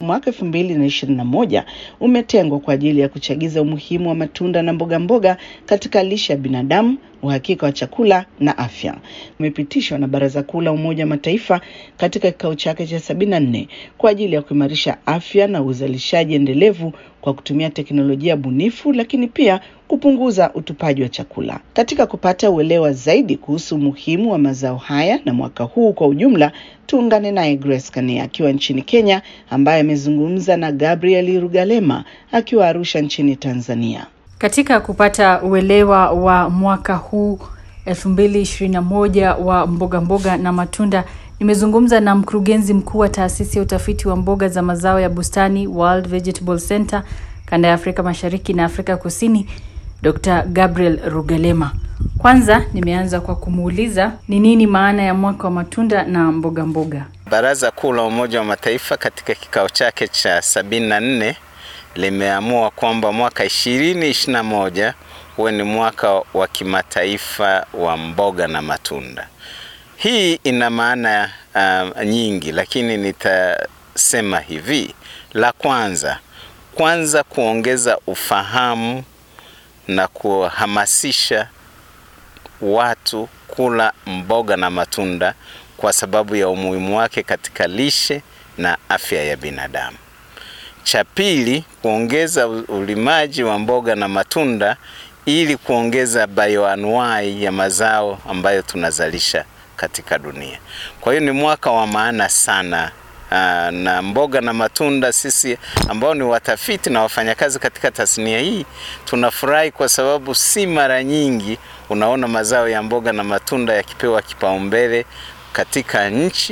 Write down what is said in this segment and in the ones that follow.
mwaka 2021 umetengwa kwa ajili ya kuchagiza umuhimu wa matunda na mboga mboga katika lishe ya binadamu, uhakika wa chakula na afya. Umepitishwa na Baraza Kuu la Umoja wa Mataifa katika kikao chake cha 74 kwa ajili ya kuimarisha afya na uzalishaji endelevu kwa kutumia teknolojia bunifu, lakini pia kupunguza utupaji wa chakula. Katika kupata uelewa zaidi kuhusu umuhimu wa mazao haya na mwaka huu kwa ujumla, tuungane naye Grace Kania akiwa nchini Kenya, ambaye amezungumza na Gabriel Rugalema akiwa Arusha nchini Tanzania. Katika kupata uelewa wa mwaka huu 2021 wa mboga mboga na matunda, nimezungumza na mkurugenzi mkuu wa taasisi ya utafiti wa mboga za mazao ya bustani World Vegetable Center kanda ya Afrika Mashariki na Afrika Kusini, Dr. Gabriel Rugalema. Kwanza nimeanza kwa kumuuliza ni nini maana ya mwaka wa matunda na mboga mboga. Baraza Kuu la Umoja wa Mataifa katika kikao chake cha sabini na nne limeamua kwamba mwaka ishirini ishirini na moja huwe ni mwaka wa kimataifa wa mboga na matunda. Hii ina maana uh, nyingi, lakini nitasema hivi. La kwanza kwanza kuongeza ufahamu na kuhamasisha watu kula mboga na matunda kwa sababu ya umuhimu wake katika lishe na afya ya binadamu. Cha pili, kuongeza ulimaji wa mboga na matunda ili kuongeza bioanuai ya mazao ambayo tunazalisha katika dunia. Kwa hiyo ni mwaka wa maana sana. Aa, na mboga na matunda, sisi ambao ni watafiti na wafanyakazi katika tasnia hii tunafurahi kwa sababu si mara nyingi unaona mazao ya mboga na matunda yakipewa kipaumbele katika nchi,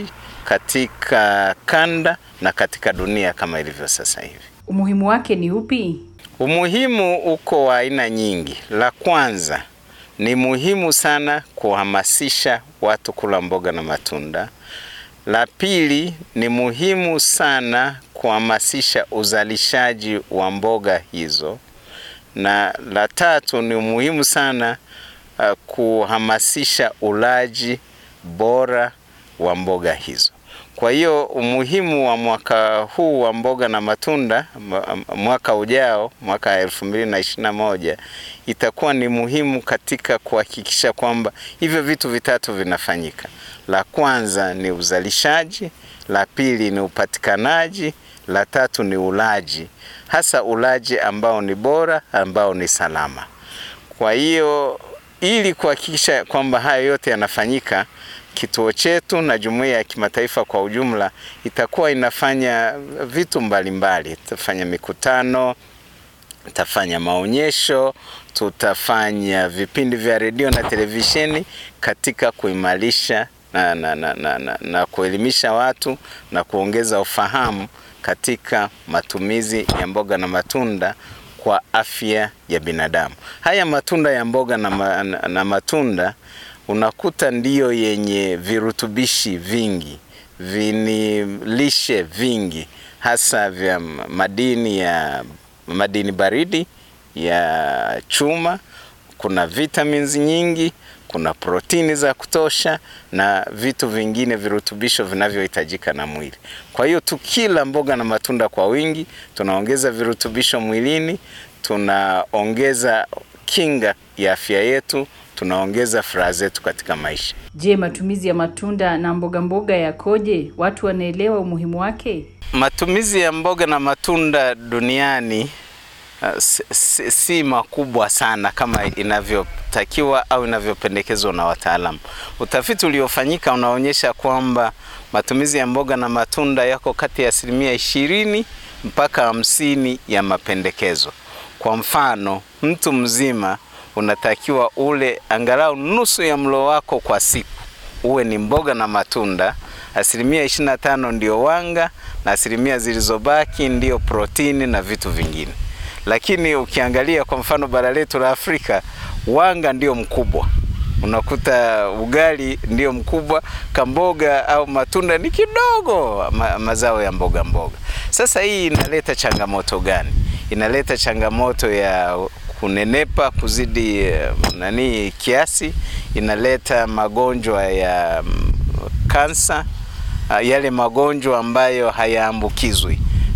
katika kanda na katika dunia kama ilivyo sasa hivi. Umuhimu wake ni upi? Umuhimu uko wa aina nyingi. La kwanza ni muhimu sana kuhamasisha watu kula mboga na matunda. La pili ni muhimu sana kuhamasisha uzalishaji wa mboga hizo, na la tatu ni muhimu sana uh, kuhamasisha ulaji bora wa mboga hizo. Kwa hiyo umuhimu wa mwaka huu wa mboga na matunda, mwaka ujao, mwaka elfu mbili na ishirini na moja itakuwa ni muhimu katika kuhakikisha kwamba hivyo vitu vitatu vinafanyika. La kwanza ni uzalishaji, la pili ni upatikanaji, la tatu ni ulaji, hasa ulaji ambao ni bora, ambao ni salama. Kwa hiyo ili kuhakikisha kwamba haya yote yanafanyika kituo chetu na jumuiya ya kimataifa kwa ujumla itakuwa inafanya vitu mbalimbali. Tutafanya mikutano, tutafanya maonyesho, tutafanya vipindi vya redio na televisheni katika kuimarisha na, na, na, na, na, na kuelimisha watu na kuongeza ufahamu katika matumizi ya mboga na matunda kwa afya ya binadamu. Haya matunda ya mboga na, ma, na matunda unakuta ndiyo yenye virutubishi vingi, vinilishe vingi, hasa vya madini ya madini baridi ya chuma. Kuna vitamins nyingi, kuna protini za kutosha na vitu vingine virutubisho vinavyohitajika na mwili. Kwa hiyo tukila mboga na matunda kwa wingi, tunaongeza virutubisho mwilini, tunaongeza kinga ya afya yetu tunaongeza furaha zetu katika maisha. Je, matumizi ya matunda na mboga mboga yakoje? Watu wanaelewa umuhimu wake? Matumizi ya mboga na matunda duniani uh, si, si, si makubwa sana kama inavyotakiwa au inavyopendekezwa na wataalamu. Utafiti uliofanyika unaonyesha kwamba matumizi ya mboga na matunda yako kati ya asilimia ishirini mpaka hamsini ya mapendekezo. Kwa mfano, mtu mzima unatakiwa ule angalau nusu ya mlo wako kwa siku uwe ni mboga na matunda. Asilimia 25 ndio wanga na asilimia zilizobaki ndio protini na vitu vingine. Lakini ukiangalia kwa mfano bara letu la Afrika, wanga ndio mkubwa, unakuta ugali ndio mkubwa, kamboga au matunda ni kidogo, ma mazao ya mboga mboga. Sasa hii inaleta changamoto gani? Inaleta changamoto ya kunenepa kuzidi nani kiasi, inaleta magonjwa ya kansa, yale magonjwa ambayo hayaambukizwi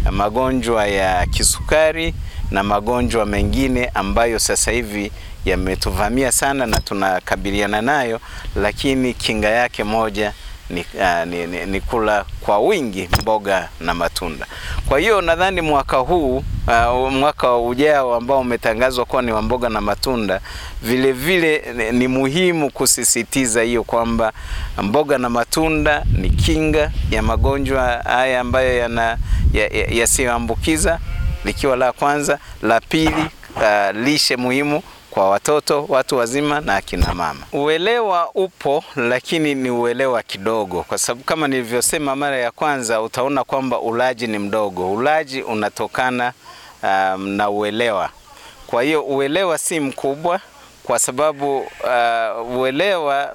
magonjwa ya kisukari na magonjwa mengine ambayo sasa hivi yametuvamia sana na tunakabiliana nayo, lakini kinga yake moja ni, uh, ni, ni, ni kula kwa wingi mboga na matunda. Kwa hiyo nadhani mwaka huu uh, mwaka ujao ambao umetangazwa kuwa ni wa mboga na matunda, vile vile ni, ni muhimu kusisitiza hiyo kwamba mboga na matunda ni kinga ya magonjwa haya ambayo yana yasiyoambukiza ya, ya likiwa la kwanza. La pili, uh, lishe muhimu kwa watoto, watu wazima na akina mama. Uelewa upo, lakini ni uelewa kidogo, kwa sababu kama nilivyosema mara ya kwanza, utaona kwamba ulaji ni mdogo. Ulaji unatokana um, na uelewa. Kwa hiyo uelewa si mkubwa, kwa sababu uh, uelewa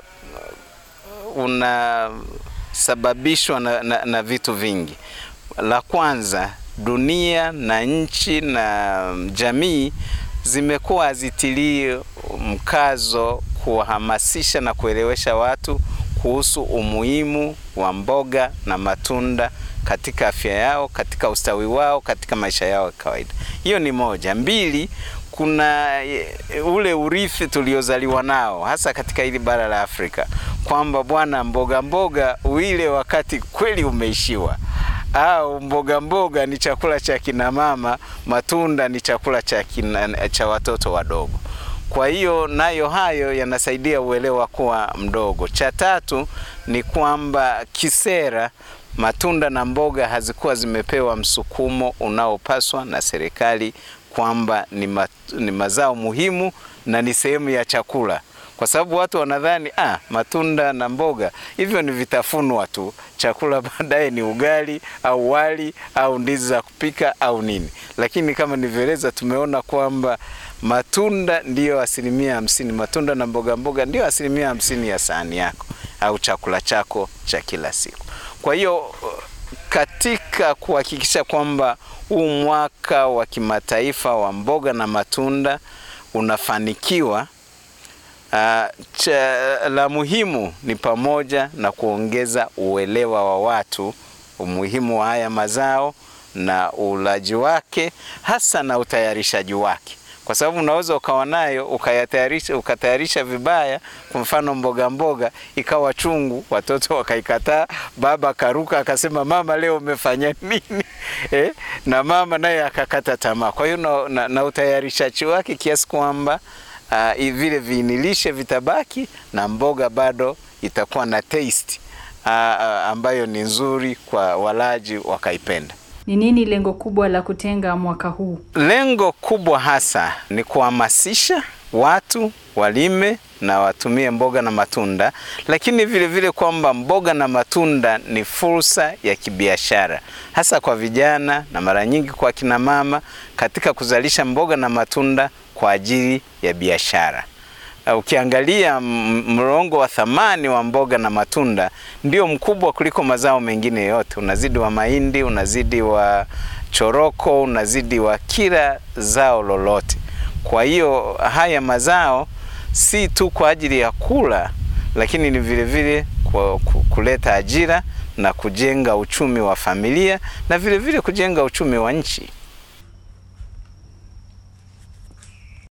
unasababishwa na, na, na vitu vingi. La kwanza, dunia na nchi na jamii zimekuwa hazitilii mkazo kuwahamasisha na kuelewesha watu kuhusu umuhimu wa mboga na matunda katika afya yao, katika ustawi wao, katika maisha yao ya kawaida. Hiyo ni moja. Mbili, kuna ule urithi tuliozaliwa nao hasa katika hili bara la Afrika kwamba bwana, mboga mboga uile wakati kweli umeishiwa au mboga mboga ni chakula cha kina mama, matunda ni chakula cha, kina, cha watoto wadogo. Kwa hiyo nayo hayo yanasaidia uelewa kuwa mdogo. Cha tatu ni kwamba kisera matunda na mboga hazikuwa zimepewa msukumo unaopaswa na serikali kwamba ni, ma, ni mazao muhimu na ni sehemu ya chakula kwa sababu watu wanadhani ah, matunda na mboga hivyo ni vitafunwa tu, chakula baadaye ni ugali au wali au ndizi za kupika au nini. Lakini kama nilivyoeleza, tumeona kwamba matunda ndiyo asilimia hamsini, matunda na mboga mboga ndiyo asilimia hamsini ya sahani yako au chakula chako cha kila siku. Kwa hiyo katika kuhakikisha kwamba huu mwaka wa kimataifa wa mboga na matunda unafanikiwa Uh, cha, la muhimu ni pamoja na kuongeza uelewa wa watu umuhimu wa haya mazao na ulaji wake hasa na utayarishaji wake, kwa sababu unaweza ukawa nayo ukayatayarisha ukatayarisha vibaya. Kwa mfano mboga mboga ikawa chungu, watoto wakaikataa, baba akaruka akasema, mama leo umefanya nini? eh? na mama naye akakata tamaa. Kwa hiyo na, na, na utayarishaji wake kiasi kwamba Uh, vile viinilishe vitabaki na mboga bado itakuwa na taste uh, uh, ambayo ni nzuri kwa walaji wakaipenda. Ni nini lengo kubwa la kutenga mwaka huu? Lengo kubwa hasa ni kuhamasisha watu walime na watumie mboga na matunda, lakini vile vile kwamba mboga na matunda ni fursa ya kibiashara hasa kwa vijana na mara nyingi kwa kina mama katika kuzalisha mboga na matunda kwa ajili ya biashara. Uh, ukiangalia mlongo wa thamani wa mboga na matunda ndio mkubwa kuliko mazao mengine yote, unazidi wa mahindi, unazidi wa choroko, unazidi wa kila zao lolote. Kwa hiyo haya mazao si tu kwa ajili ya kula, lakini ni vile vile kwa kuleta ajira na kujenga uchumi wa familia na vile vile kujenga uchumi wa nchi.